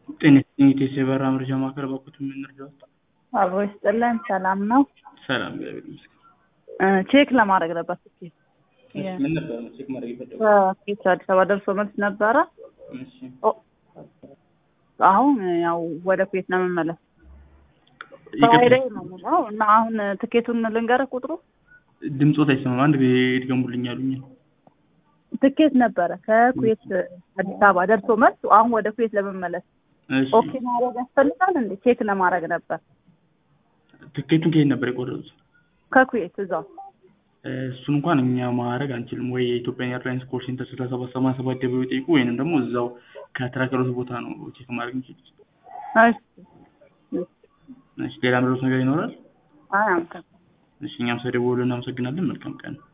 ጤና ይስጥልኝ የኢትዮ የበረራ መረጃ ማዕከል በኩል የምንረዳው አብሮ ይስጥልን። ሰላም ነው። ሰላም እግዚአብሔር ይመስገን። እ ቼክ ለማድረግ ነበር ትኬት እሺ፣ ምን ነበር ነው ቼክ ማድረግ የፈለጉት? ከፊት አዲስ አበባ ደርሶ መልስ ነበረ። እሺ ኦ፣ አሁን ያው ወደ ኩዌት ነው የምመለስ። ይቅርታ፣ ፍራይዴይ ነው የምለው እና አሁን ትኬቱን ልንገርህ ቁጥሩ ድምፆት አይሰማም። አንድ ጊዜ ድገሙልኝ አሉኝ። ትኬት ነበረ ከኩዌት አዲስ አበባ ደርሶ መልስ አሁን ወደ ኩዌት ለመመለስ እሺ ኦኬ ማድረግ ያስፈልጋል እንዴ? ቼክ ለማድረግ ነበር ትኬቱን ከየት ነበር የቆረጡት? ከኩዌት እዛው እሱን እንኳን እኛ ማድረግ አንችልም። ወይ የኢትዮጵያ ኤርላይንስ ኮል ሴንተር ስልሳ ሰባት ሰማንያ ሰባት ደብረው ይጠይቁ፣ ወይንም ደግሞ እዛው ከተረከሩት ቦታ ነው ቼክ ማድረግ የሚችሉት። እሺ እሺ ሌላ ምድሮት ነገር ይኖራል? አይ አምከ እሺ እኛም ስለደወሉ እናመሰግናለን። መልካም ቀን